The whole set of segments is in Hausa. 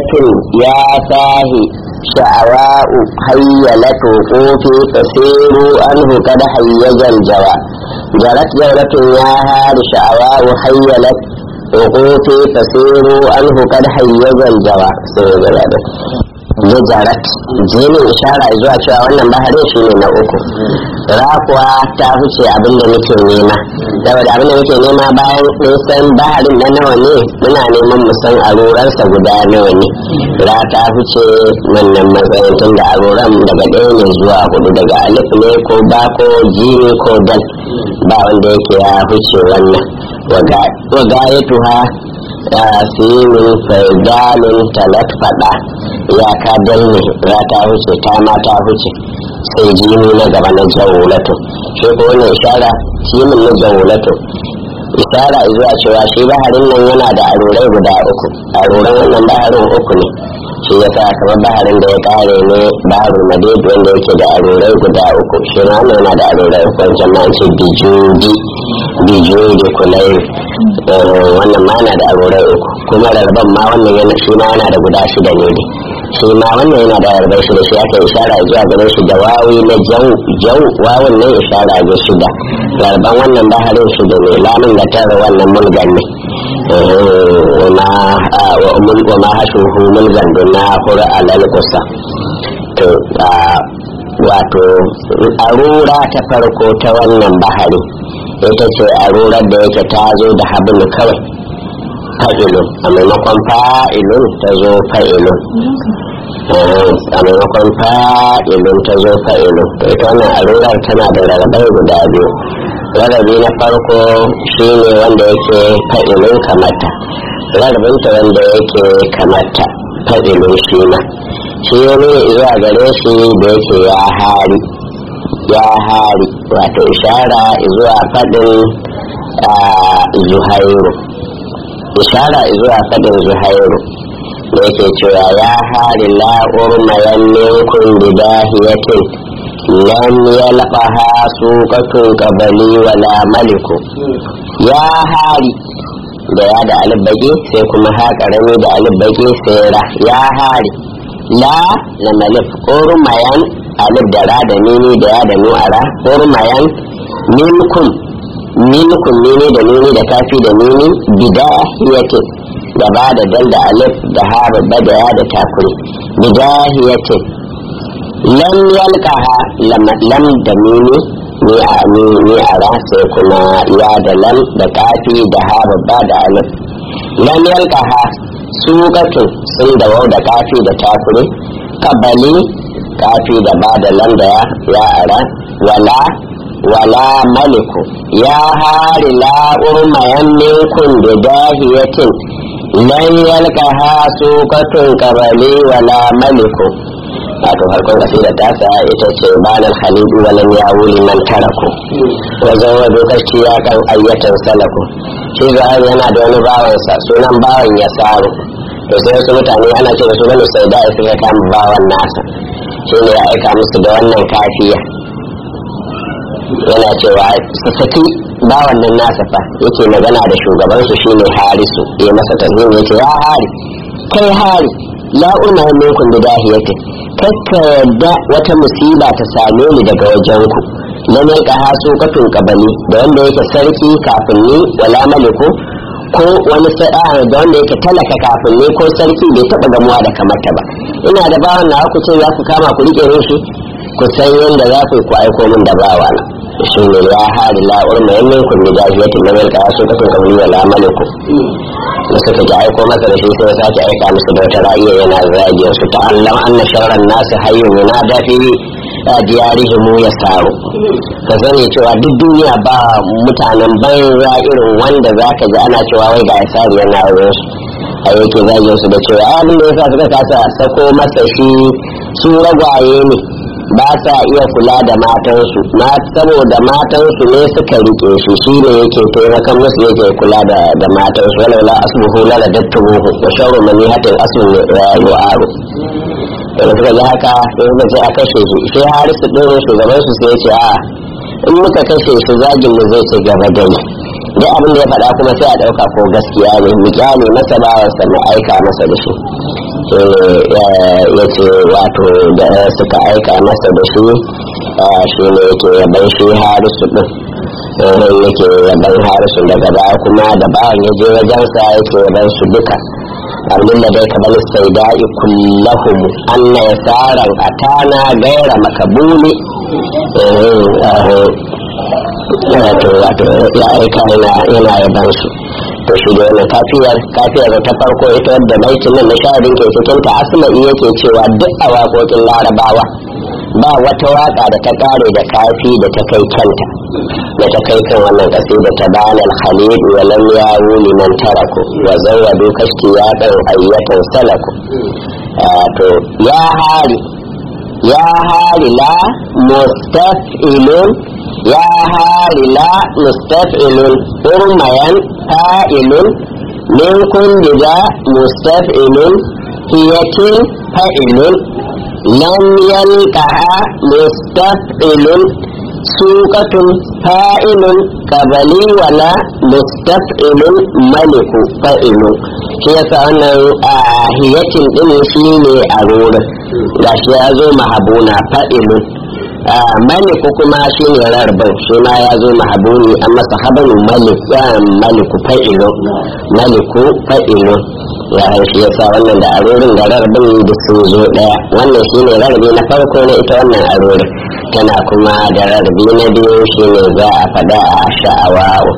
jawratun ya sahi sha'awa'u hayyalatu kofi fasiru anhu kada hayyajal jawa jarat jawratun ya hari sha'awa'u hayyalat kofi fasiru anhu kada hayyajal jawa sai ya gaba da ya jarat jini ishara zuwa cewa wannan baharin shi ne na uku rakuwa ta fice abin da muke nema saboda abin da muke nema bayan mun san baharin na nawa ne muna neman mu san aroransa guda nawa ne ra ta fice wannan matsayin tun da aroran daga ɗaya ne zuwa hudu daga alif ne ko ba ko jini ko dal ba wanda yake ya fice wannan waga ya tuha sinin faidalin talat fada ya ka danne ra ta wuce ta ma ta wuce sai jini na gaba na jawulato shi ko wannan ishara sinin na jawulato ishara zuwa cewa shi baharin nan yana da arurai guda uku aruran wannan baharin uku ne shi ya sa kamar baharin da ya kare ne baharul madid wanda yake da arurai guda uku shi ma wannan yana da arurai uku wancan ma ce bijudi bijudi kulai wannan ma yana da arurai uku kuma rarban ma wannan yana shi ma yana da guda shida ne dai shi ma wannan yana da rarbai shida shi aka ishara zuwa gare shi da wawi na jau jau wawun ne ishara ga shida rarban wannan baharin shida ne lamun da tara wannan mulgan ne wa ma hashuhu mulgan don na hura alal kusa to wato arura ta farko ta wannan bahari ita ce arurar da yake ta zo da habin kawai fa'ilun a maimakon fa'ilun ta zo fa'ilun a maimakon fa'ilun ta zo fa'ilun to ita wannan arurar tana da rarrabai guda biyu rarrabi na farko shine wanda yake fa'ilun kamata rarrabinta wanda yake kamata fa'ilun shi ma shi ne zuwa gare shi da yake ya hari ya hari wato ishara zuwa faɗin zuhairu ishara zuwa faɗin zuhairu da yake cewa ya hari la'ur mayan minkun bidahiyatin lam yalqaha suqatun qabali wala maliku ya hari da ya da alibbage sai kuma ha karami da alibbage sai ra ya hari la na malif urmayan alif da ra da nini da ya da nu'ara urmayan minkum minkum nini da nini da kafi da nini bidahiyatin da ba da dal da alif da ha babba da ya da takuri bidahiyatin lam yalqaha lam da nini ni a ni a ra sai kuma ya da lam da kafi da ha babba da alif lam yalqaha suqatun sun da wau da kafi da takuri kabali kafi da ba da lam da ya ara wala wala maliku ya hari la urmayan minkum da dahiyatin lan yalqaha suqatun kabali wala maliku wato farkon kasida ta sa ita ce banar halidu walam ya wuli man taraku wajen wajen kashi ya kan ayyatan salaku shi zahari yana da wani bawansa sunan bawan ya saru to sai wasu mutane ana ce da su bane sai da suka kama bawan nasa shi ne ya aika musu da wannan kafiya yana cewa su saki bawan nan nasa fa yake magana da shugabansu shine harisu ya masa tazmin ya ce ya hari kai hari la una minkum da dahiyati kakka yadda wata musiba ta same ni daga wajen ku na mai ka haso katun kabali da wanda yake sarki kafin ni wala maliku ko wani sa'a da wanda yake talaka kafin ni ko sarki bai taba gamuwa da kamata ba ina da bawan na ku ce za ku kama ku rike min shi ku san yadda za ku ku aiko min da bawa na shi ne ya hadi la'ur mai yannin ku ne jahiyatin na mai ka haso katun kabali wala maliku da suka ji aiko masa da shi sai sake aika musu da wata ra'ayi yana zagiyar su ta Allah anna sharran nasu hayyun yunada fi diyarihim ya saro ka sani cewa duk duniya ba mutanen banza irin wanda zaka ji ana cewa wai ga ya sari yana wurin su a yake zagiyar su da cewa abin da yasa suka kasa sako masa shi su ragwaye ne ba sa iya kula da matansu ma saboda matansu ne suka rike shi shi ne yake taimakon musu yake kula da da matansu wala la asbuhu la ladattuhu wa sharru man yahatil aslu yu'aru da suka ji haka sai suka ce a kashe shi sai harisu ɗin shugaban su sai ya ce a in muka kashe shi zagin mu zai ci gaba da ni duk abin da ya faɗa kuma sai a ɗauka ko gaskiya ne mu kyale masa bawansa mu aika masa da shi shi ne ya ce wato da suka aika masa da shi shi ne yake yaban shi harisu din yake yaban harisu daga baya kuma da bayan ya je wajensa yake yaban su duka abin da dai kamar sai da'i kullahum anna yasaran atana gaira makabuli wato wato ya aika yana yaban su to shi da wannan kafiyar kafiyar ta farko ita wadda baitin nan na shahadin ke cikin ta asma'i yake cewa duk a waƙoƙin larabawa ba wata waka da ta kare da kafi da ta kai kanta da ta kai kan wannan kasida ta bana al-khalid wa lam yawu liman taraku wa zawadu kashki ya dan ayyatan salaku to ya hari ya hari la mustaf'ilun ya hari la mustaf'ilun urmayan fa'ilun min kulli da mustaf'ilun hiyatin fa'ilun lam yalqaha mustaf'ilun suqatun fa'ilun qabali wala mustaf'ilun maliku fa'ilun shi yasa wannan hiyatin din shi ne a rurin gashi ya zo mahabuna fa'ilun maliku kuma shi ne rarbin shi ma ya zo mahabuni an masa habanu maliku fa'ilun maliku fa'ilun ya shi yasa wannan da arorin da rarbin da sun zo daya wannan shi ne rarrabe na farko na ita wannan arorin tana kuma da rarrabe na biyu shi ne za a faɗa a sha'awa'u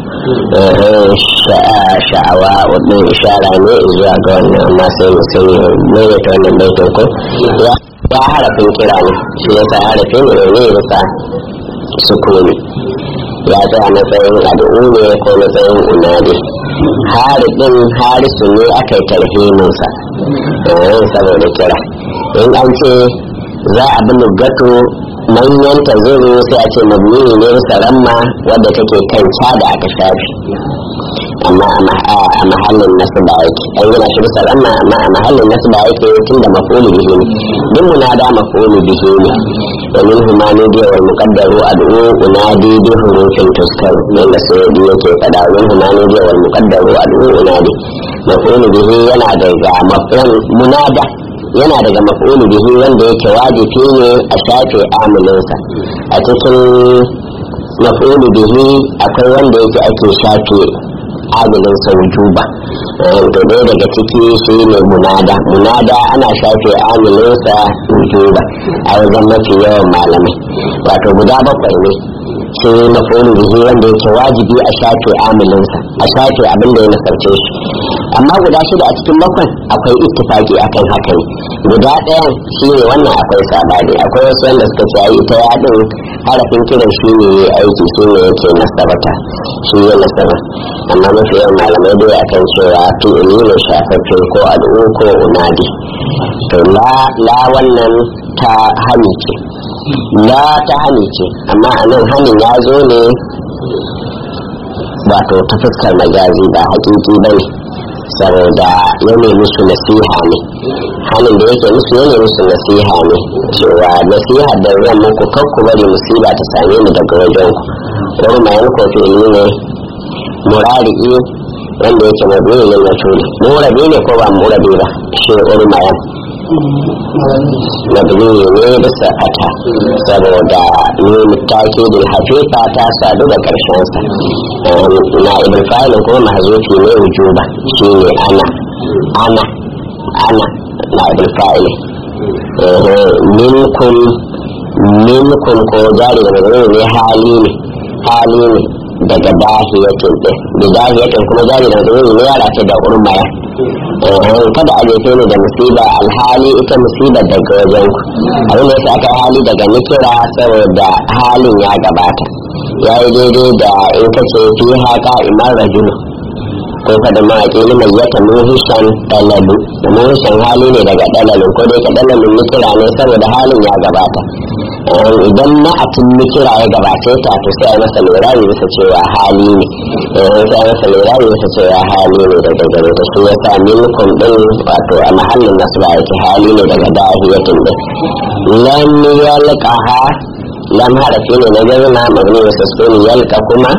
sha'awa'u ɗin ishara ne zuwa ga wannan amma sai mu sani mai ta wannan baitin ko ya harafin kira ne shi yasa harafin ne ne bisa sukuni ya tsaya matsayin al'u ne ko matsayin unadi harifin harisu ne aka yi tarhiminsa saboda kira in an ce za a bi lugato manyan ta zuru sai a ce mabni ne bisa ramma wadda take kan da aka shafi amma a mahallin nasu ba yake an gina shi bisa ramma amma a mahallin nasu ba yake tun da mafulu bihi ne duk munada mafulu bihi ne domin humani biya wal muqaddaru ad'u unadi bi hurufin tuskar yanda sai yake fada domin humani biya wal muqaddaru ad'u unadi mafulu bihi yana daga maf'ul munada yana daga maf'ulu bihi wanda yake wajibi ne a shafe amilinsa a cikin maf'ulu bihi akwai wanda yake ake shafe amilinsa wujuba to dai daga ciki shi ne munada munada ana shafe amilinsa wujuba a wajen mafi yawan malamai wato guda bakwai ne shi maf'ulu bihi wanda yake wajibi a shafe amilinsa a shafe abin da ya nasarce shi amma guda shida a cikin bakwai akwai ittifaki akan haka ne guda ɗayan shi ne wannan akwai sabani akwai wasu wanda suka ce ai ita ya din harafin kiran shi ne ya aiki shi ne yake nasabata shi ya nasaba amma mafi yawan malamai dai akan cewa fi'ili ne shafaffe ko al'u ko unadi to la la wannan ta hani ce la ta hani ce amma a nan hanin ya zo ne wato ta fuskar majazi ba hakiki ba ne saboda ya ne musu nasiha ne hannun da yake musu ya ne musu nasiha ne cewa nasiha da zan muku kakku bari musiba ta same mu daga wajen ku wani mayan kofi ne murari'i wanda yake mabini ne na tuli murabi ne ko ba murabi ba shi wani mayan mabini ne bisa ata saboda nuna take da hafifa ta sadu da karshen sa na ibn fa'ilin kuma mahzufi ne wujuba shi ne ana ana ana na ibn fa'ilin minkum minkum ko jari da magana ne hali ne hali ne daga dahiyatin din da dahiyatin kuma jari da magana ne yara ce da urmaya kada a jefe ne da musiba alhali ita musibar daga wajen ku abin da yasa aka hali daga nikira saboda halin ya gabata ya yi daidai da in ka ce fi haka imar rajulu ko kada mawaƙi ni mai yata muhishan dalalu muhishan hali ne daga dalalin ko dai ka dalalin nikira ne saboda halin ya gabata idan ma'atin nikira ya gabace ta to sai a masa lura bisa cewa hali ne sai a masa lura bisa cewa hali ne daga gare ta shi yasa minkum din wato a mahallin nasu ba yake hali ne daga dahiyatin din lam yalqaha lam harafi ne na jazma mabni wa sukuni yalqa kuma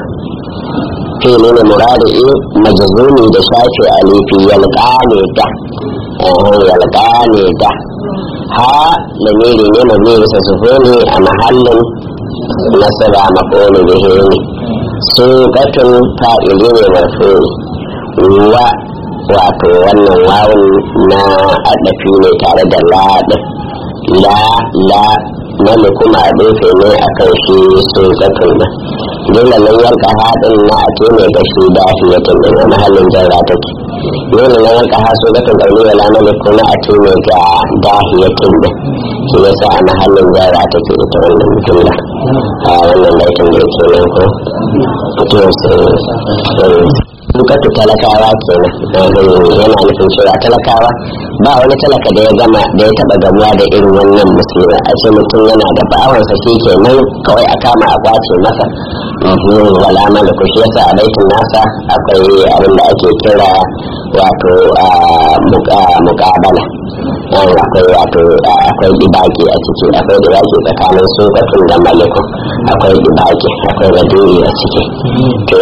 fi'li ne muradi majzumi da shafi alifi yalqa ne ta yalka ne da ha lamiri ne mabi bisa sufuni a mahallin nasaba maƙoni bihi ne su gatun fa'ili ne marfuni wa wato wannan wawun na adafi ne tare da laɗin la la wanda kuma a ɗinfe ne a kan shi su gatun nan dole nan yanka haɗin na ake ne ga shi dahiyatin ɗin a mahallin jarra take dole nan yanka ha su gatun ɗauri wa lamari kuma a ce ne ga dahiyatin ɗin shi yasa a mahallin jarra take ita wannan jumla a wannan baitin da yake nan ko to sai bukatu talakawa kenan yana nufin cewa talakawa ba wani talaka da ya gama da ya taba gamuwa da irin wannan musulmi a ce mutum yana da bawansa shi kenan kawai a kama a kwace masa wala mana ku shi yasa a baitin nasa akwai abin da ake kira wato mukabala akwai wato akwai dibaki a ciki akwai dibaki tsakanin sukatun da malikun akwai dibaki akwai raduri a ciki to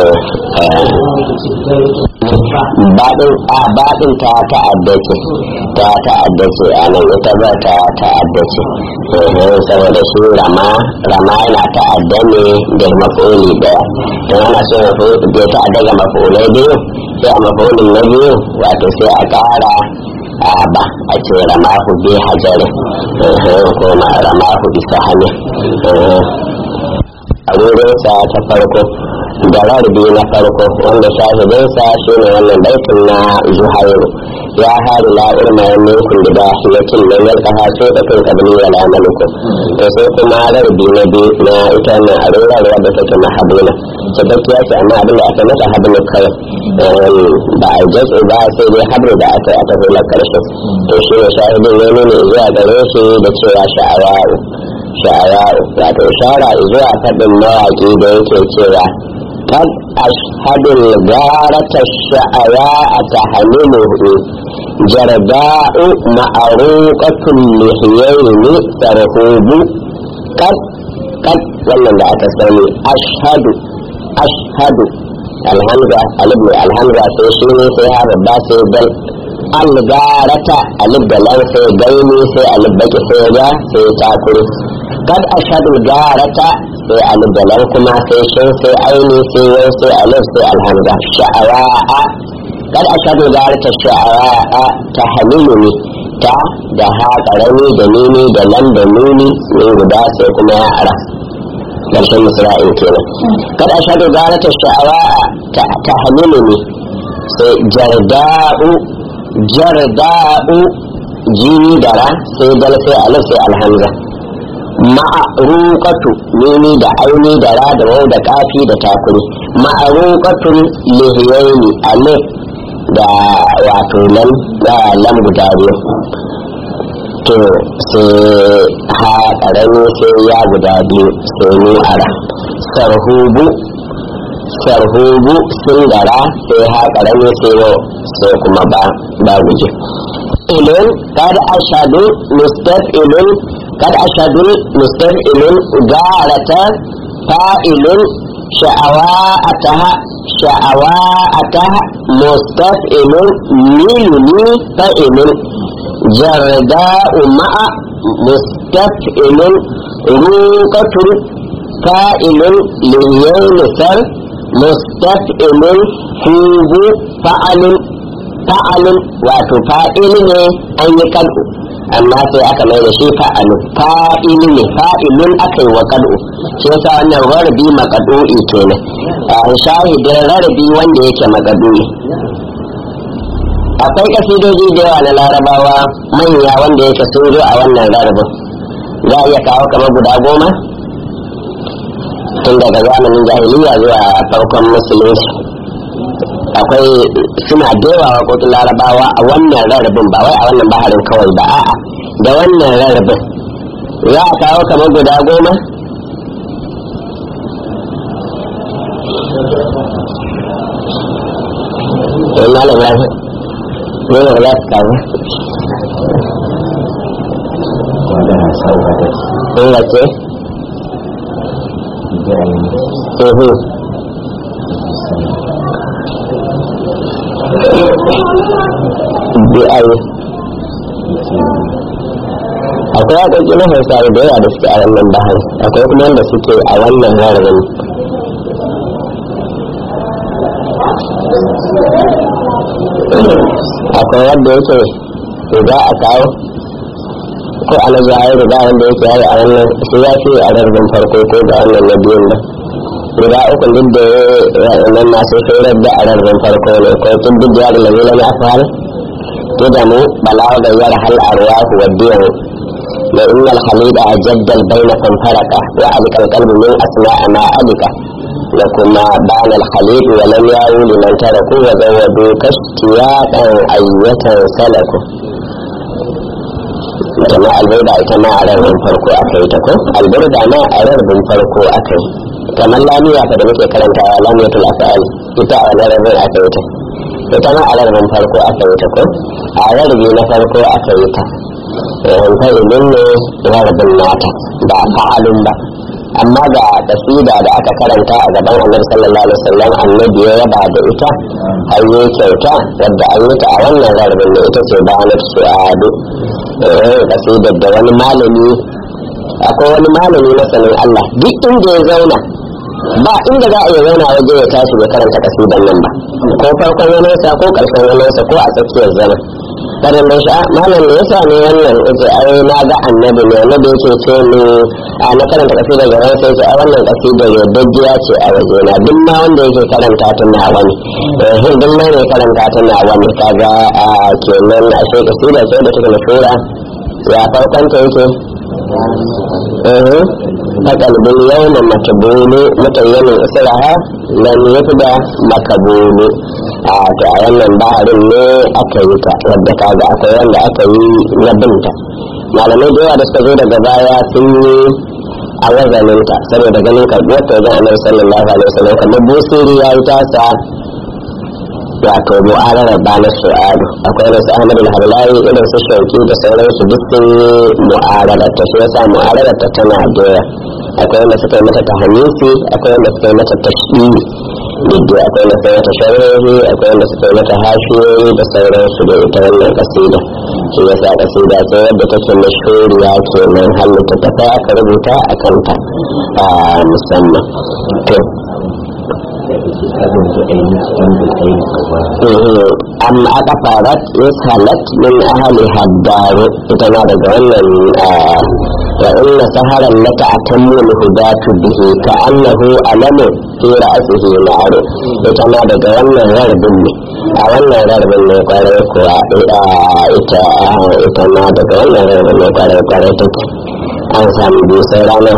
baɗin a baɗin ta ta'addace ta ta'addace a nan ita ba ta ta'addace saboda shi rama rama yana ta'adda ne da mafuli daya don ana so ya ta'adda ga mafulai biyu sai a mafulin na biyu wato sai a ƙara a ba a ce ramahu bi hajarin ko ma ramahu bisa hannun a wurinsa ta farko da rarbi na farko wanda shahidinsa shi ne wannan baitin na zuhairu ya hari la irma ya minkum da dahiyatin da yalka haso da kan kabili wa la maliku to sai kuma rarbi na biyu na ita na arurar wadda take mahabuna sadaki ya ce amma abin da aka mata hablu kawai ba a jatsu ba sai dai habru da aka aka hula karshe to shi ne shahidin ya nuna zuwa gare shi da cewa sha'awa'u sha'awa'u wato shara zuwa faɗin mawaƙi da yake cewa قد أشهد الغارة الشعراء تحمله جرداء معروقة اللحيين ترهوب قد قد wannan da aka sani ashhadu ashhadu alhamza alibni alhamza sai shi ne sai ha babba sai dal algarata alif da lan sai gaini sai alif baki sai ga sai takuri kad ashhadu garata sai alif da lan kuma sai shin sai aini sai yau sai alif sai alhamza sha'awa'a kad ashhadu garata sha'awa'a ta haliluni ta da ha karami da nini da lan da nuni min guda sai kuma ya ara karshen misra'in kenan kad ashhadu garata sha'awa'a ta haliluni sai jarda'u jarda'u jini dara sai dal sai alif sai alhamza ma'arukatu nini da aini da ra da wau da kafi da takuri ma'arukatun lihiyaini alif da wato lam da lam guda biyu to sai ha karami sai ya guda biyu sai ni ara sarhubu sarhubu sun gara sai ha karami sai yau sai kuma ba ba guje ilin kada ashadu mustafilun قد أشهد مستفعل جارة فاعل شعواءتها شعواءتها مستفعل ميلني فاعل جرداء مع مستفعل روقة فاعل ليين سر مستفعل فوق فعل فعل وتفاعل أن يكلم amma sai aka mai da shi fa'alu fa'ili ne fa'ilun aka yi wa kad'u shi yasa wannan rarrabi makadu'i kenan a shahidin rarrabi wanda yake makadu'i akwai kasidoji da yawa na larabawa manya wanda yake sun zo a wannan rarrabin za a iya kawo kamar guda goma tun daga zamanin jahiliya zuwa farkon musulunci akwai suna dewa waƙoƙin larabawa a wannan rarrabin ba wai a wannan baharin kawai ba a'a da wannan rarrabin za a kawo kamar guda goma sai malam ya goma ba za su kawo in wace? بأي akwai waƙoƙi na hausawa da yawa da suke a wannan bahar akwai kuma wanda suke a wannan rarrabin akwai wanda yake za a kawo ko ana zuwa riga wanda yake yayi a wannan sai ya fi a rarrabin farko ko da wannan na biyun ba riga uku duk da nan masu shirar da a rarrabin farko ne ko tun duk da yadda lalila na fara قدم بلاغ يرحل الأرواح والدين لأن الخليل جد البين فانفرق وعلك القلب من أسماء ما علك لكما بان الخليل ولم يعوا لمن تركوا وزودوا كاشتياقا أية سلكوا كما البردة كما على من فرقوا أكيتكو البردة ما على من فرقوا أكي كما لامية فدمك كلمة لامية الأفعال إتا على من أكيتك ita ma a rarbin farko aka yi ta ko a rarrabe na farko aka yi ta ta ilin ne rarbin nata ba fa'alun ba amma ga kasida da aka karanta a gaban annabi sallallahu alaihi wasallam annabi ya yaba da ita har yi kyauta wadda an yi ta a wannan rarbin ne ita ce bayanat su'adu kasidar da wani malami akwai wani malami masanin Allah duk inda ya zauna ba inda za a iya zauna waje ya tashi ya karanta kasidan nan ba ko farkon wanansa ko karshen wanansa ko a tsakiyar zama kada mai sha malam ne yasa ne wannan yace ai na ga annabi ne annabi yake ce ni a na karanta kasidar gaban sai ce ai wannan kasidar yardajjiya ce a waje na duk ma wanda yake karanta ta na wani eh duk ma ne karanta ta na wani kaga kenan a sai kasidar sai da take mashura ya farkon ta yake فقلب اليوم مكبول متين إسرها لم يفدى مكبول to a wannan baharin ne aka yi ta wadda ka ga akwai wanda aka yi na binta malamai da yawa da suka zo daga baya sun yi a wazaninta saboda ganin karɓuwar ta wajen annabi sallallahu alaihi wasallam kamar busiri ya yi tasa wato mu'ararar banar su'adu akwai irin su ahmad al-harlawi irin su shauki da sauransu duk sun yi mu'ararar ta shi yasa mu'ararar ta tana da akwai wanda suka yi mata ta hamisi akwai wanda suka yi mata ta shi duk akwai wanda suka yi mata sharri akwai wanda suka yi mata hashiyoyi da sauransu da ita wannan kasida shi yasa kasida sai wadda take mashhuriya kenan halitta ta kai aka rubuta a kanta musamman to أم أكفرت يسهلت من أهلها الدار إتنا رجعنا وإن سهرا لك أتم الهداة به كأنه ألم في رأسه نار إتنا رجعنا غرب a wannan rarbin ne kwarai kuwa ita ita ma daga wannan rarbin ne kwarai kwarai take an samu biyu sai rana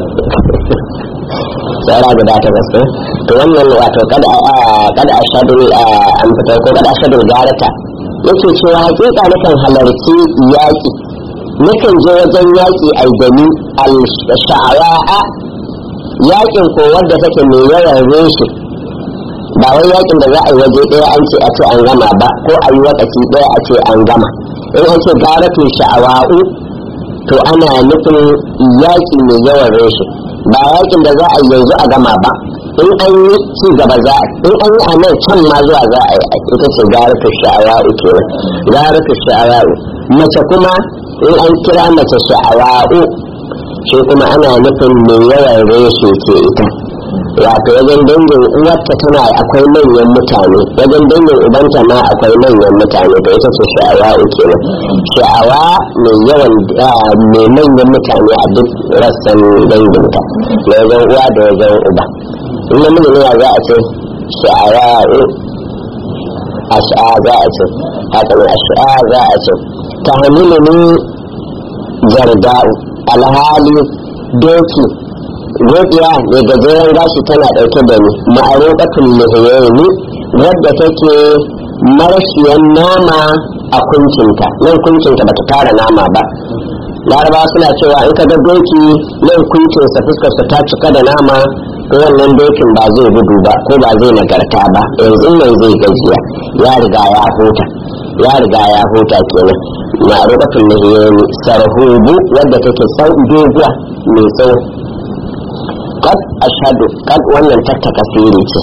tsara guda ta gaske to wannan wato kada kada ashadu an fita ko kada ashadu garata yake cewa hakika nakan halarci yaki nakan je wajen yaki a gani al-sha'awa yakin ko wanda take mai yawan reshe ba wai yakin da za a yi waje ɗaya an ce a ce an gama ba ko a yi wakaci ɗaya a ce an gama in an ce garatu sha'awa'u to ana nufin yaki mai yawan reshe ba yakin da za a yanzu a gama ba in an yi ci gaba za a in an yi a nan can ma zuwa za a yi ita ce garatu sha'awa'u kenan garatu sha'awa'u mace kuma in an kira mace sha'awa'u shi kuma ana nufin mai yawan reshe ke ita wato wajen dangin uwarta tana akwai manyan mutane wajen dangin ubanta ma akwai manyan mutane da ita ce sha'awa kenan sha'awa mai yawan mai manyan mutane a duk rassan danginta na wajen uwa da wajen uba in namiji ne za a ce sha'awa ash'a za a ce haka ne ash'a za a ce ta hamilu ni jarda'u alhali doki godiya mai gajeren gashi tana ɗauke da ni ma'aroƙatun lihiyayi wadda take marashiyan nama a kuncinta nan kuncinta bata tara nama ba laraba suna cewa in ka ga doki nan kuncinsa fuskarsa ta cika da nama to wannan dokin ba zai gudu ba ko ba zai nagarta ba yanzu nan zai gajiya ya riga ya huta ya riga ya huta kenan ma'aroƙatun lihiyayi sarhubu wadda take sau doguwa mai tsawo kad ashadu kad wannan tatta kasiri ce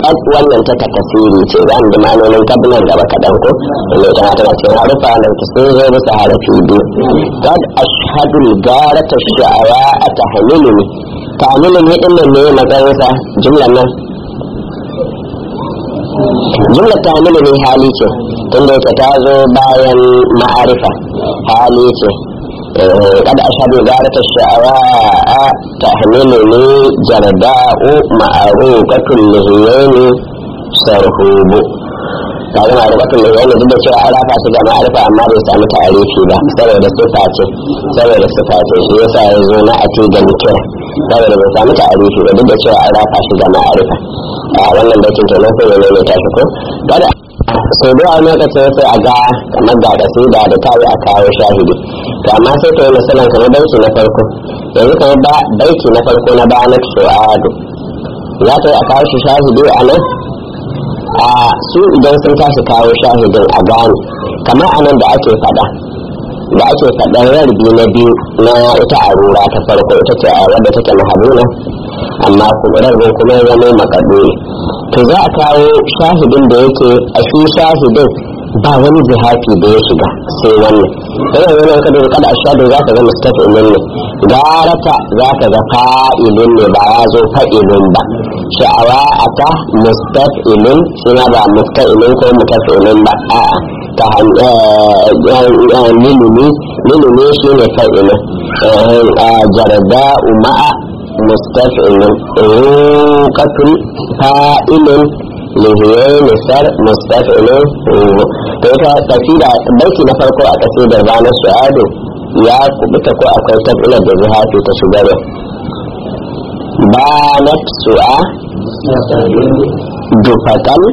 kad wannan ta takasiri ce za mu ji ma'anonin kad nan gaba kaɗan ko inda ita ma tana cikin harufa da ta sun zo bisa harafi biyu kad ashhadul garata sha'awa a tahmiluni tahmiluni din nan ne matsayinsa jumlan nan jumlar tahmiluni hali ce inda ita ta zo bayan ma'arifa hali ce قد أشهد غارة الشعراء تحملني جرداء معروفة اللهيين سرهوب kaga ma'arifatun ne yana duk da cewa an rafa su ga ma'arifa amma bai samu tarihi ba saboda sifa ce saboda sifa ce shi yasa ya zo na ati ga nikira saboda bai samu tarihi ba duk da cewa an rafa shi ga ma'arifa a wannan bakin kenan ko ne ne ta shi ko kada sau da wani lokacin sai a ga kamar ga kasida da ta yi a kawo shahidi to amma sai ta yi misalan kamar baiti na farko yanzu kamar ba baiti na farko na bayanar su'adu za ta yi a kawo shi shahidi a nan a su idan sun tashi kawo shahidin a gane kamar a nan da ake faɗa da ake faɗar rarbi na biyu na ita arura ta farko ita ce a wadda take mahabuna amma rarbin kuma ya zama makaduri to za a kawo shahidin da yake a shi shahidin ba wani jihafi da ya shiga sai wannan yana yana kada kada a shahidin za ka ga mustafilin ne garata za ka ga fa'ilin ne ba ya zo fa'ilin ba sha'awa a ta mustafilin suna ba mustafilin ko mutafilin ba a'a ta milimi milimi shi ne fa'ilin jarda ma'a مستفعل روقة فائل لهيين سر مستفعل ta kasida baiti na farko a kasidar ranar su'adu ya kubuta ko akwai tafilar da zihafi ta shigarwa banat su'a dufatan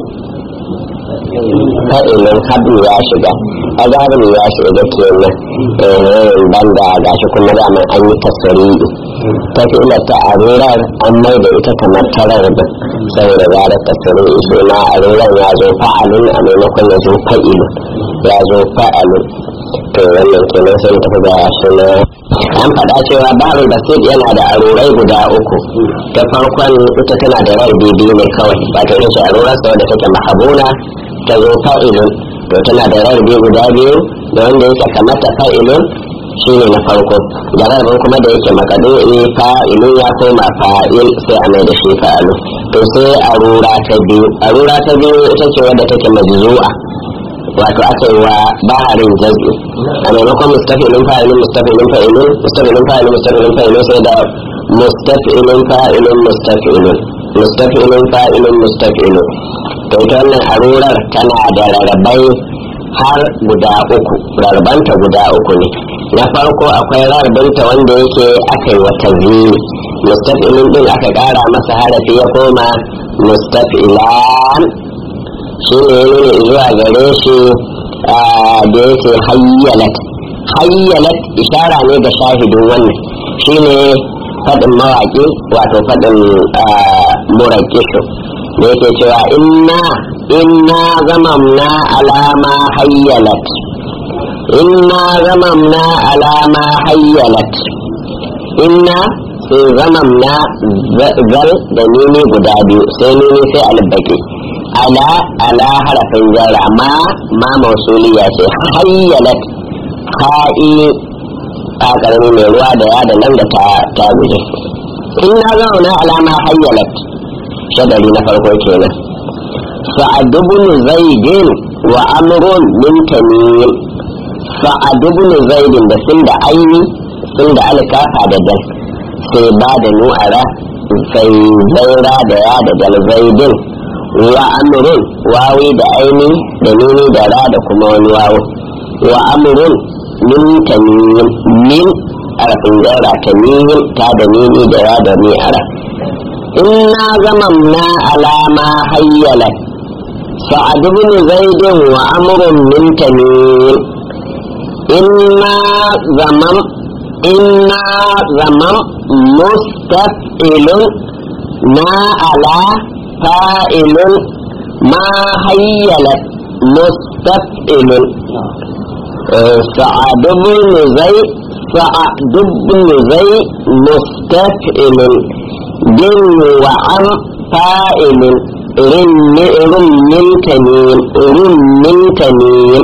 fa'ilin hablu ya shiga azabin ya shiga kenan banda gashi kuma daman an yi tasiri ta fi ta arurar an mai da ita kamar tarar da saboda zara tasiri suna arurar ya zo fa'alun a maimakon ya zo fa'ilun ya zo fa'alun to wannan kenan sai ta fi gaya suna an faɗa cewa baharul basit yana da arurai guda uku ta farkon ita tana da rar bibi ne kawai wato ita ce arurar sa wadda take mahabuna ta zo fa'ilun to tana da rarrabe guda biyu da wanda yake kamata fa'ilun shi ne na farko da rarraben kuma da yake makadu'i fa'ilun ya koma fa'il sai a mai da shi fa'ilun to sai arura ta biyu arura ta biyu ita ce wadda take majzu'a wato aka yi wa baharin jaz'i a maimakon mustafilin fa'ilun mustafilin fa'ilun mustafilin fa'ilun mustafilin fa'ilun sai da mustafilin fa'ilun mustafilun mustafilin fa'ilun mustafilun to ita wannan arurar tana da rarrabai har guda uku rarbanta guda uku ne na farko akwai rarbanta wanda yake aka yi wata zini mustafilin din aka kara masa harafi ya koma mustafilan shi ne nuna zuwa gare shi da yake hayyalat hayyalat ishara ne ga shahidin wannan shi ne faɗin mawaƙi wato faɗin murakishu da yake cewa inna inna zamamna alama hayyalat inna zamamna alama hayyalat inna sai zamamna zal da nini guda biyu sai nini sai albaki ala ala harafin jara ma ma mausuliya ce hayyalat ha'i a karami mai ruwa da ya da nan da ta ta guje inna zamamna alama hayyalat shadari na farko kenan sa'ad ibn zaidin wa amrun min tamim sa'ad ibn zaidin da sun da aini sun da alkafa da dal sai ba da nu'ara sai zaira da ya da dal zaidin wa amrun wawi da aini da nuni da ra da kuma wani wawo wa amrun min tamim min arafin zaira tamim ta da nuni da ra da ni ara إنا زممنا على ما هيلت سعد بن زيد وأمر من تميم إنا زمم إنا زمم مستفئل ما على فائل ما هيلت مستفئل سعد بن زيد سعد بن زيد مستفئل جن وعم فائل rummin tamim rummin tamim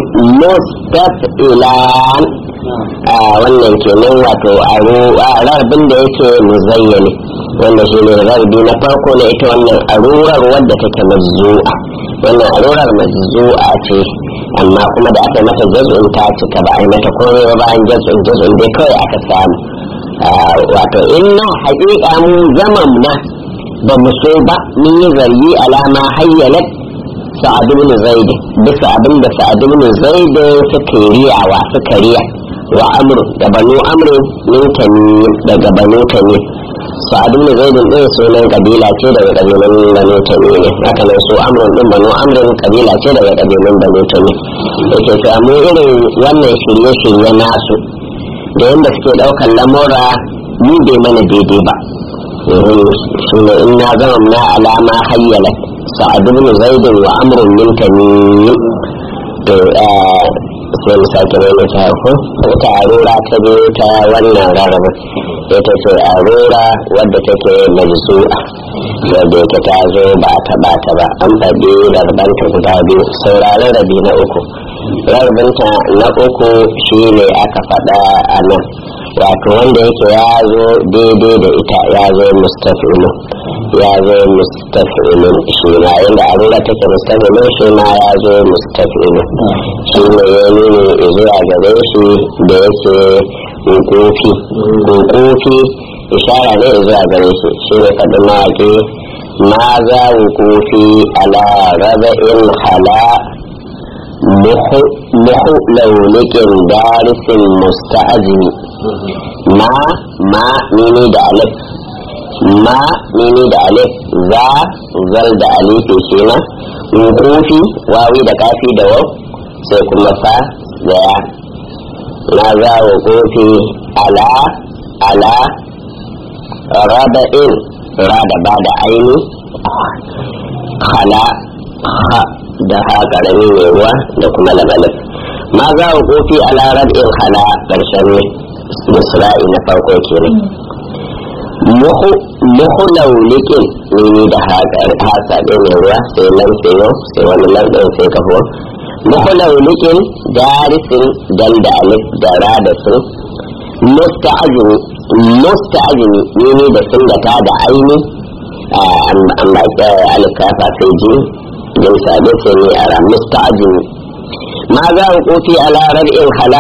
mustafilan wannan kenan wato a rarbin da yake muzayyani wanda shi ne rarbi na farko na ita wannan arurar wadda take mazzu'a wannan arurar mazzu'a ce amma kuma da aka mata jaz'un ta cika ba a yi mata komai ba bayan jaz'un jaz'un dai kawai aka samu wato inna haƙiƙa mu zaman na ba mu so ba mun yi zargi alama hayyalat sa'ad ibn zaid bisa abin da sa'ad ibn zaid suka riyawa suka riya wa amru da banu amru min tamim daga banu tamim sa'ad ibn zaid din sunan kabila ce daga kabilan banu tamim haka nan su amru din banu amru kabila ce daga kabilan banu tamim yake to amma irin wannan shirye-shirye nasu da yadda suke ɗaukar lamura ni bai mana daidai ba su ne in na zama na alama hayyala sa'ad ibn zaid wa amrun min tamim to sai mu sake mai ta ko ta arura ta biyu ta wannan rarraba ita ce arura wadda take majzu'a wadda yake ta zo ba ta ba ta ba an faɗi rarbanta guda biyu sauraron rabi na uku rarbanta na uku shine aka faɗa a nan wato wanda yake ya zo daidai da ita ya zo mustafilun ya zo mustafilun shi ma yadda arura take mustafilun shi ma ya zo mustafilun shi ne ya nuni zuwa gare shi da yake hukufi hukufi ishara ne zuwa gare shi shi ne faɗin mawaƙi ma za hukufi ala raba'in hala muhu launikin darisin musta'azimi ma ma mini da alif ma mini da alif za zal da alifi kenan wukufi wawi da kafi da wau sai kuma fa daya na za wukufi ala ala raba'in ra da ba da aini hala ha da ha karami mai ruwa da kuma labalif ma za wukufi ala rab'in hala ƙarshen misra'i na farko kenan muhu laulikin ne da hasa ɗin mai ruwa sai nan sai yau sai wani lardin sai kafo muhu laulikin darisin dan da alif da ra da sun musta'azini musta'azini ne ne da sun da ta da aini an ba ta alkafa sai ji jin sabe sai ne a ra musta'azini ma za ku kofi ala rab'in hala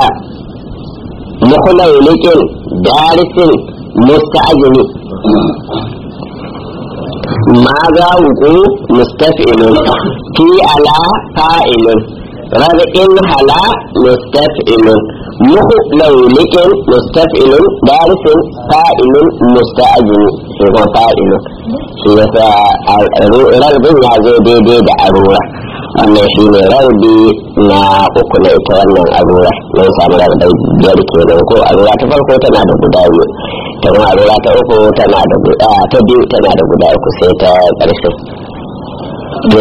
مخلولك دارس مستعجل ماذا وقوع مستفعل في على فاعل ربع هلا مستفعل مخلولك مستفعل دارس فاعل مستعجل هو فاعل shi yasa rarbin ya zo daidai da arura wannan shi ne rarbi na uku na ita wannan arura mun samu rarbai biyar kenan ko arura ta farko tana da guda biyu ta kuma arura ta uku tana da guda ta biyu tana da guda uku sai ta ƙarshe to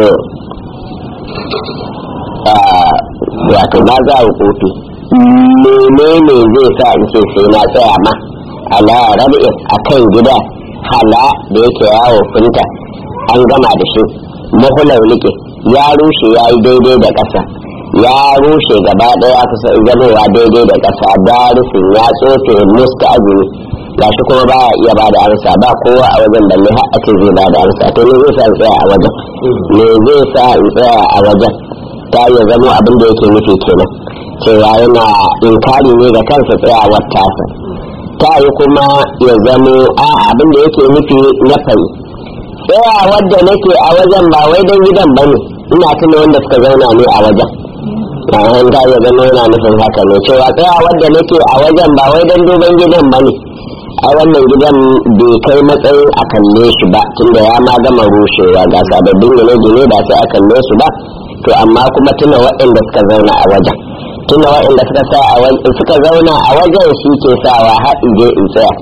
wato na za a kofi menene zai sa in ce sai na tsaya ma ala rabi'in akan gida hala da yake yawo funta an gama da shi mahular rike ya rushe ya yi daidai da ƙasa ya rushe gaba ɗaya kusa zamowa daidai da ƙasa darisin ya tsofe musta azumi ga shi kuma ba iya ba da amsa ba kowa a wajen balle har a ce zai ba da amsa to ne zai sa in tsaya a wajen me zai sa in tsaya a wajen ta iya zamo abin da yake nufi kenan cewa yana inkari ne ga kansa tsayawar tasa ta yi kuma ya zamo a abin da yake nufi na fari tsaya wadda nake a wajen ba wai don gidan ba ne ina tuna wanda suka zauna ne a wajen bayan ta ya zama yana nufin haka ne cewa tsaya wadda nake a wajen ba wai don duban gidan ba ne a wannan gidan bai kai matsayin a kalle shi ba tunda ya ma gama rushewa ga sababbin gine-gine ba sai a kalle su ba to amma kuma tuna waɗanda suka zauna a wajen tuna waɗanda suka sa a wajen suka zauna a wajen shi ke sawa har in je in tsaya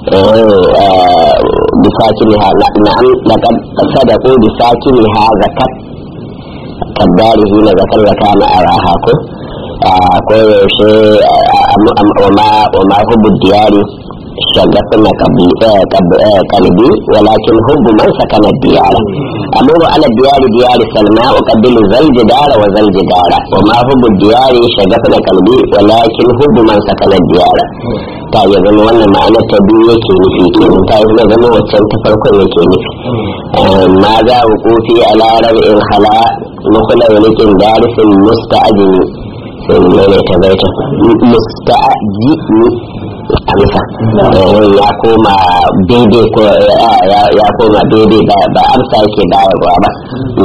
bisakiniha na'am laqad sadaqu bisakiniha zakat kaddarihi na zakar zaka na araha ko ko yaushe wa ma hubbu diyari شغفنا قلبي ولكن حب من سكن الديار أمر على الديار ديار سلمى وقبل ذا الجدار وذا الجدار وما حب الديار شغفنا قلبي ولكن حب من سكن الديار ta yi zama wannan ma'ana ta biyu yake nufi kenan ta yi zama waccan ta farkon yake nufi ma za a kofi a larar in hala mukula walikin darisin musta'ajini sai mu mai ta baita musta'ajini amsa ya koma daidai ko ya koma daidai ba amsa yake bayarwa ba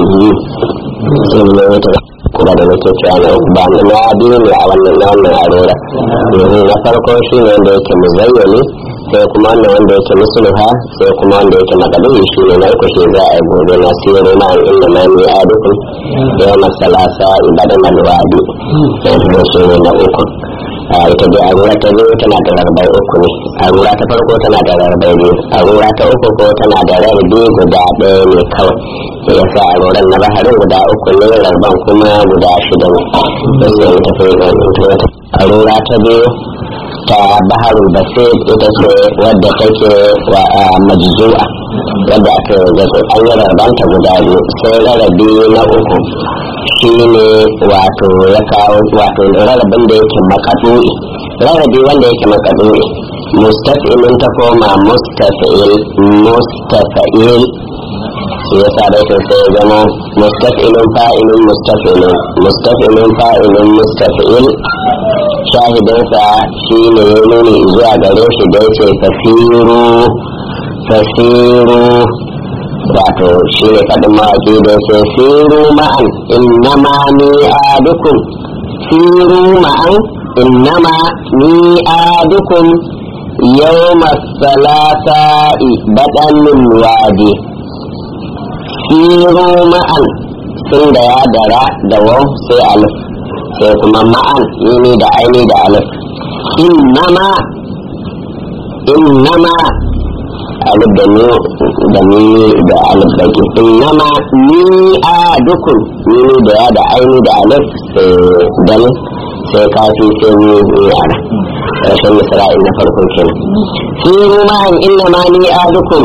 sai mu mai ta kuma da nake cewa na ba na biyu ne a wannan na wannan arora na farko shi ne wanda yake muzayyani sai kuma wannan wanda yake musulha sai kuma wanda yake makaduri shi ne na uku shi za a yi gobe na siro ma inda ma ni a dukkan yau masalasa ibadan alwadi shi ne na uku ita dai arura ta biyu tana da rarrabai uku ne arura ta farko tana da rarrabai biyu arura ta uku ko tana da rarrabi guda ɗaya ne kawai sai ya sa aruran na baharin guda uku ne rarraban kuma guda shida ne sai ya tafi arura ta biyu ta baharul basir ita ce wadda take wa majzu'a wadda aka yi an yi rarbanta guda biyu sai rarrabi na uku shi ne wato ya kawo wato rarrabin da yake makadu'i rarrabi wanda yake makadu'i mustafilin ta koma mustafil mustafil shi ya sa da sai zama mustafilin fa'ilin mustafilin mustafilin fa'ilin mustafil shahidinsa shi ne ya nuni zuwa gare shi da ya ce fasiru fasiru wato shi ne faɗin mawaƙi da ce siru ma'an innama ni adukum siru ma'an innama ni adukum yawma salata'i baɗanin wadi siru ma'an sun da ya dara da wau sai alif sai kuma ma'an yini da aini da alif innama innama alif da ni da ni da alif da ke innama ni a dukun ni da ya da aini da alif sai dal sai kafi sai ni yara rashin misra'il na farko kenan fi ruman innama ni a dukun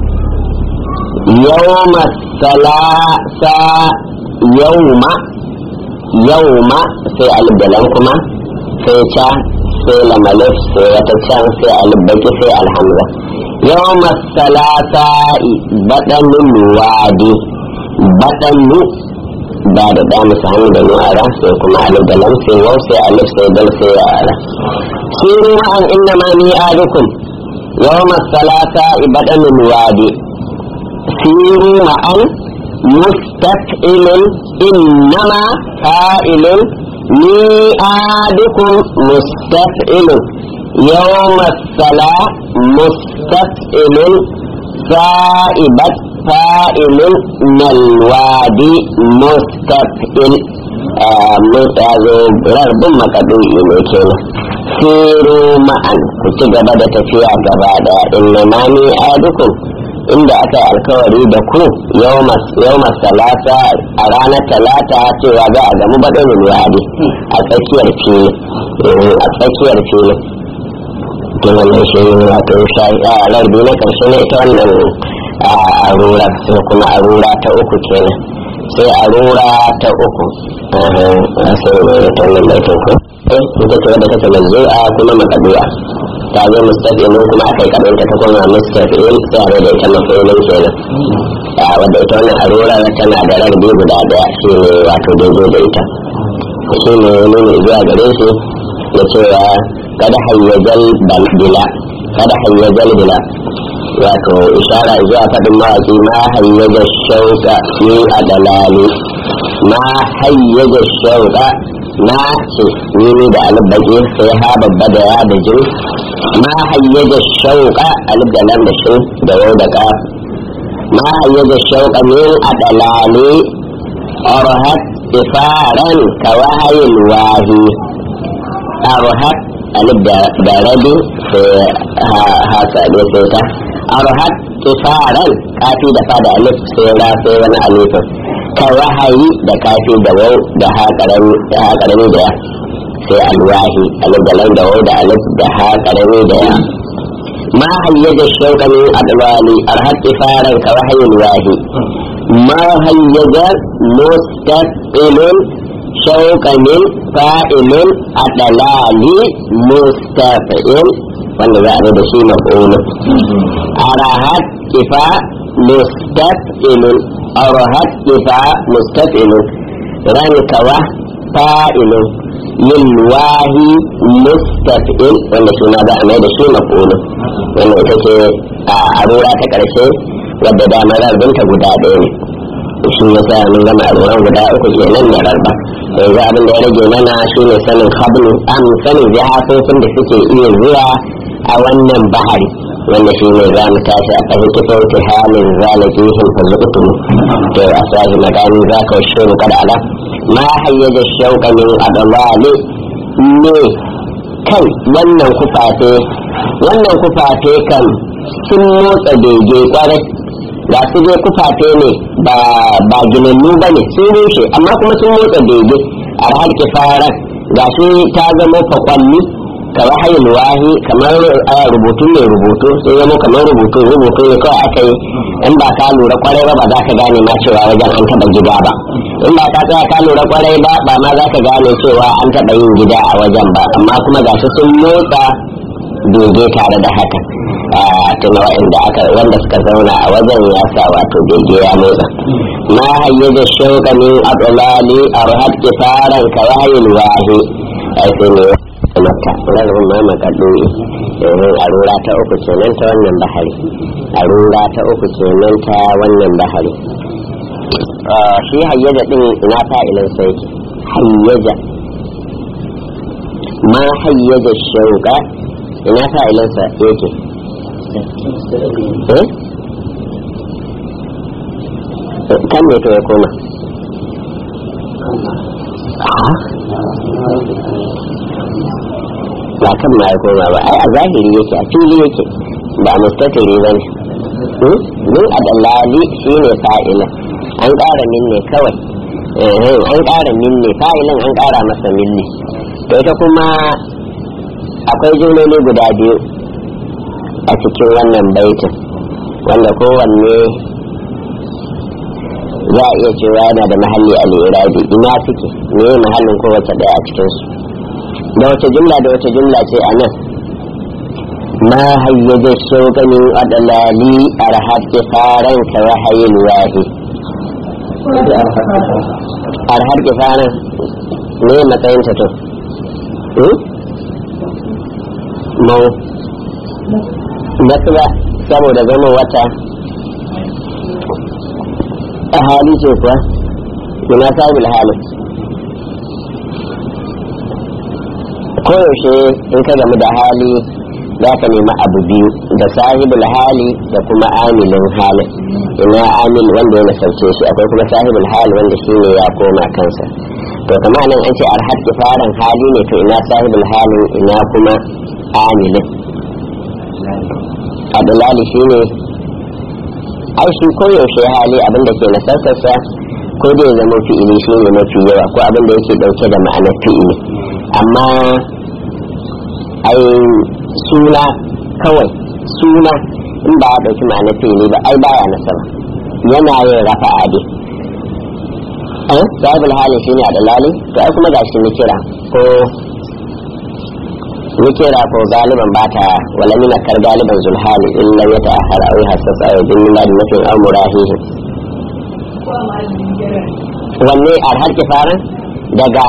yawma salasa yawma yawma sai alif da lam kuma sai ca sai lamalif sai wata can sai alif baki sai alhamza يوم الثلاثاء بدن الوادي بدن بعد دام سهم da nu'ara sai kuma alif da lam sai waw sai alif sai dal sai ya'ara siru ma'an inna ma ni adukum yawm الثلاثاء بدن الوادي siru ma'an مستفعل إنما فاعل ميعادكم مستفعل يوم الصلاة مستفعل سائبة فاعل نلوادي مستفعل rarbin makadu'i ne kenan siru ma'an ku ci gaba da tafiya gaba da inna ma ni adukum inda aka yi alkawari da ku yau salata a ranar talata cewa za a gamu baɗin wadi a tsakiyar fili a tsakiyar fili to wannan shi ne wato larbi na karshe ne ita wannan arura sai kuma arura ta uku kenan sai arura ta uku sai ne ta wannan baitin ko ita ce wadda take manzu'a kuma makadu'a ta zo mustafilin kuma aka yi karanta ta koma mustafil sai a da ita mafilin kenan a wadda ita wannan arura tana da rarrabe guda daya shi ne wato daidai da ita shi ne nuna zuwa gare shi na cewa kada hayyajal bila kada hayyajal bila wato ishara zuwa faɗin mawaƙi ma hayyaja shauka ni a dalali ma hayyaja shauka na ce ni da alibbaƙi sai ha babba da ya da jin ma hayyaja shauka alif da lam da shin da wau da ka ma hayyaja shauka min a dalali arhat ifaran ka wahayin wahi arhat alif da rabi sai ha saɗe sai ta arhat ifaran kafi da fada alif sai ra sai wani alifin ka wahayi da kafi da wau da ha karami da ya sai alwahi alif da lam da wau da alif da ha karami da ya ma hayyaja shauqa min adwali arhaqi faran ka wahayil wahi ma hayyaja mustaqilun shauqa min fa'ilun adlali mustaqil wanda za a da shi maf'ulun arahat kifa mustaqilun arahat kifa mustaqilun rankawa fa'ilun lilwahi mustaqil wanda shi ma za a mai da shi maf'ulun wanda ita ce a rura ta karshe wadda dama rarbinta guda ɗaya ne shi ya sa mun gama ruran guda uku kenan da rarba yanzu abin da ya rage mana shi ne sanin hablu am sanin jihafofin da suke iya zuwa a wannan bahari wanda shi ne za mu tashi a ƙarfin kifin halin zalajihin fazukutum to a sahi magani za ka shuru kada ala ma hayyaja shauka min adalali ne kai wannan kufafe wannan kufafe kan sun motsa bege kwarai ga su dai kufafe ne ba ba ginannu ba ne sun rushe amma kuma sun motsa bege a har kifaran ga su ta zama fakwalli ka wahayin wahi kamar rubutu mai rubutu sai zama kamar rubutu rubutu ne kawai aka yi in ba ka lura kwarai ba ba za ka gane ma cewa wajen an taba gida ba in ba ka tsaya ka lura kwarai ba ba ma za ka gane cewa an taba yin gida a wajen ba amma kuma ga su sun motsa bege tare da haka tuna wa'inda aka wanda suka zauna a wajen ya sa wato bege ya motsa ma hayyaja shauka min adlali arhad kifaran ka wahayin wahi ai sai ne makka lalun ma makaɗoyi domin a rura ta uku kenan ta wannan bahari a rura ta uku kenan ta wannan bahari shi hayyaja din ina fa'ilin sai hayyaja ma hayyaja shauka ina fa'ilin sa yake kan ne to ya koma ba kan ma ya koma ba ai a zahiri yake a fili yake ba mustatiri ba ne min adallali shi ne fa'ilin an ƙara min ne kawai an ƙara min ne fa'ilin an ƙara masa min ne to ita kuma akwai jumloli guda biyu a cikin wannan baitin wanda kowanne za a iya cewa yana da mahalli a lirabi ina suke ne mahallin kowace ɗaya a cikinsu da wace jumla da wace jumla ce a nan ma hayyaje shoganin adalali arhat kifaran ka wahayin wahi arhat kifaran ne matsayin ta to mau nasuwa saboda zama wata a hali ce kuwa ina sabul halin koyaushe in ka gamu da hali za ka nemi abu biyu da sahibul hali da kuma amilin halin ina amil wanda ya nasarce shi akwai kuma sahibul hali wanda shi ne ya koma kansa to kama nan an ce arhat kifaran hali ne to ina sahibul halin ina kuma amilin adalali shi ne ai shi koyaushe hali abinda ke nasarsa ko da ya zama fi'ili shi ne mafi yawa ko abinda yake dauke da ma'anar fi'ili amma ai suna kawai suna in ba a ɗauki ma'ana fili ba ai baya nasaba yana yin rafa ade eh sahibul hali shine a dalali to ai kuma gashi ni kira ko ni kira ko galiban ba ta wala mina kar galiban zulhali illa ya ta'akhara aw hasasa aw bin milad nafin aw murahihi wanne alhar kifaran daga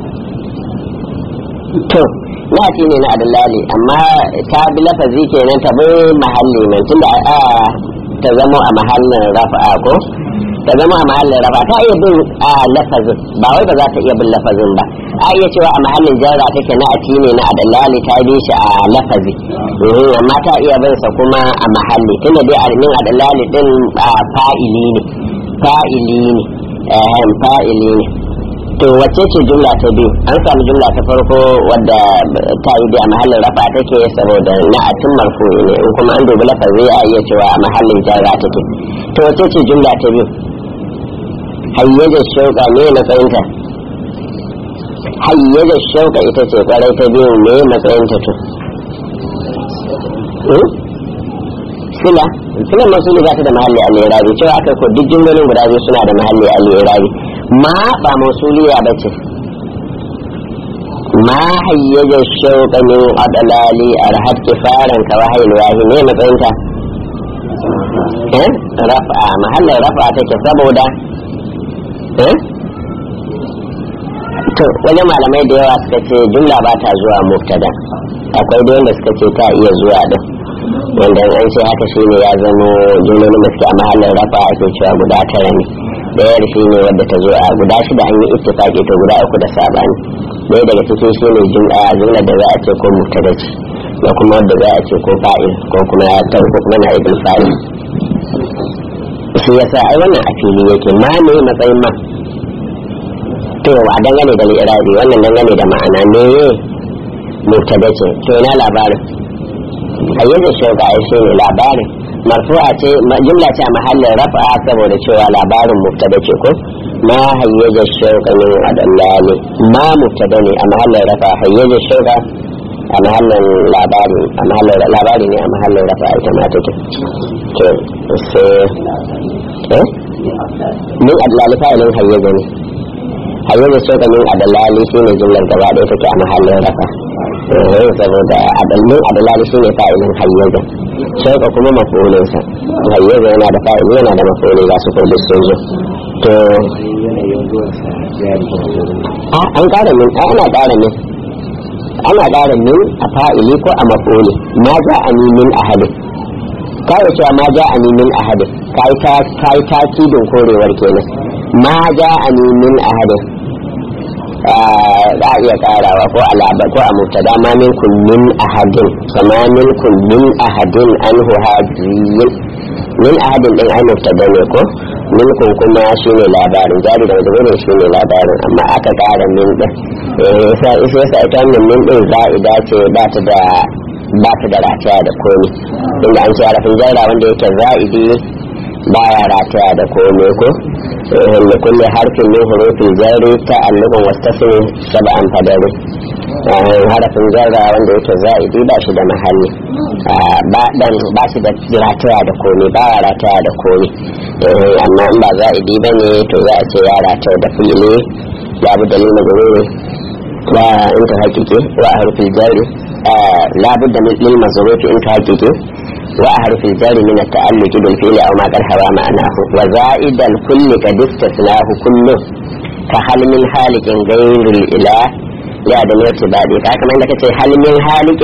to na ce ne na adalali amma ta bi lafazi kenan ta bi mahalli mai tunda a ta zama a mahallin rafa'a ko ta zama a mahallin rafa ta iya bin a lafazin ba wai ba za ta iya bin lafazin ba a iya cewa a mahallin jarra take na ati ne na adalali ta bi shi a lafazi amma ta iya bin sa kuma a mahalli tunda dai alimin adalali din fa'ili ne fa'ili ne fa'ili ne to wacce ce jumla ta biyu an samu jumla ta farko wadda ta yi a mahallin rafa take saboda na atin marfu'i ne in kuma an dubi lafazi a iya cewa a mahallin jarra take to wacce ce jumla ta biyu hayyajar shauka ne matsayinta hayyajar shauka ita ce kwarai ta biyu ne matsayinta to sila silan masuli ba ta da mahalli al-irabi cewa aka ko duk jumlolin guda biyu suna da mahalli al-irabi ma ba mausuliya ba ce ma hayyaja shauqa min adlali arhat kifaran ka wahayil wahi ne matsayinta eh rafa mahallin rafa take saboda eh to wani malamai da yawa suka ce jumla ba ta zuwa mubtada akwai da wanda suka ce ta iya zuwa din wanda an ce haka shine ya zamo jumlolin da suke a mahallin rafa ake cewa guda tara ne ɗayar shi ne wadda ta zo a guda shida an yi ittifaqi to guda uku da sabani ɗaya daga cikin shi ne jumla jumla da za a ce ko mubtada ce da kuma wadda za a ce ko fa'il ko kuma ya tar ko kuma na ibn fa'il shi yasa ai wannan a fili yake ma ne matsayin ma to a dangane da irabi wannan dangane da ma'ana ne mubtada ce to ina labarin hayyar shauka ai shi ne labarin marfu'a ce jumla ce a mahallin rafa'a saboda cewa labarin mubtada ce ko ma hayyaja shauka min adallali ma mubtada ne a mahallin rafa'a hayyaja shauka a mahallin labari a mahallin labari ne a mahallin rafa'a ita ma take to sai eh min adallali fa'ilin hayyaja ne hayyaja shauka min adallali shine jumlar gaba ɗaya take a mahallin rafa'a eh saboda adalmin adalali shine fa'ilin hayyaja shauka kuma mafulinsa hayyaza yana da fa'ili yana da mafuli ga su kullu sun zo to a an ƙara min a ana ƙara min ana ƙara min a fa'ili ko a mafuli ma ja a ni min ahadin kawai cewa ma ja a ni min ahadin kai ta kai ta kidin korewar kenan ma ja a ni min ahadin za a iya karawa ko alaba ko a mubtada ma min min ahadin kama min min ahadin anhu hadiyin min ahadin din ai mubtada ne ko min kun kuma shine labarin jari da wajen shine labarin amma aka kara min din eh sai sai sai ita min min din za'ida ce ba ta da ba ta da rataya da komi inda an ce arafin jaira wanda yake za'idi baya rataya da komai ko da kulle harfin min hurufin jari ta allubin wasu saba'an fadari harafin jarra wanda yake za'idi ba shi da mahalli ba shi da rataya da komai ba ya rataya da komai amma in ba za'idi ba ne to za a ce ya rataya da fi'ili babu dalilin gururi wa in ta hakiki wa harfin jari labud da lil mazrufi in ta hakiki وأحرف الجار من التألق بالفعل أو ما قد هوى معناه وزائد الكل قد استثناه كله كهل من حالك غير الإله لا دم ارتباطي كما عندك هل من حالك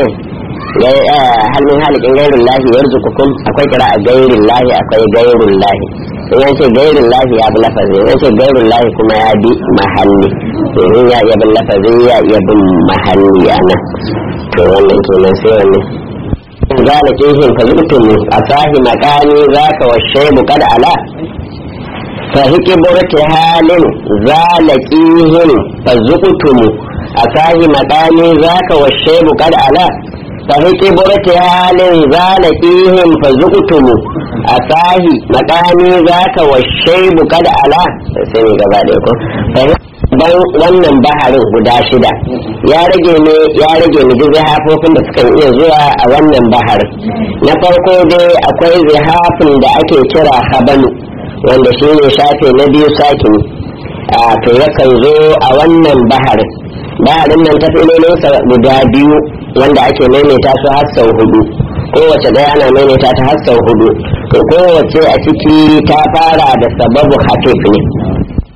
هل من حالك غير الله يرزقكم أكوي قراءة غير الله أكوي غير الله in ce gairin lahi ya bi lafazi in ce gairin lahi kuma ya bi mahalli in ya iya bin lafazi ya iya bin mahalli yana to wannan kenan sai wannan zalakihin ka zubtumu a sahi makani zaka wa shaibu kad ala fa hikiburti halin zalakihin fa zubtumu a sahi makani zaka wa shaibu kad ala fa hikiburti halin zalakihin fa zubtumu a sahi makani zaka wa shaibu kad ala sai ne gaba da ko dan wannan baharin guda shida ya rage ne ya rage ne duk zihafofin da suka iya zuwa a wannan baharin na farko dai akwai zihafin da ake kira habanu wanda shi ne shafe na biyu sakini a to yakan zo a wannan baharin baharin nan ta filolinsa guda biyu wanda ake maimaita su har sau hudu kowace ɗaya ana maimaita ta har sau hudu to kowace a ciki ta fara da sababu hafif ne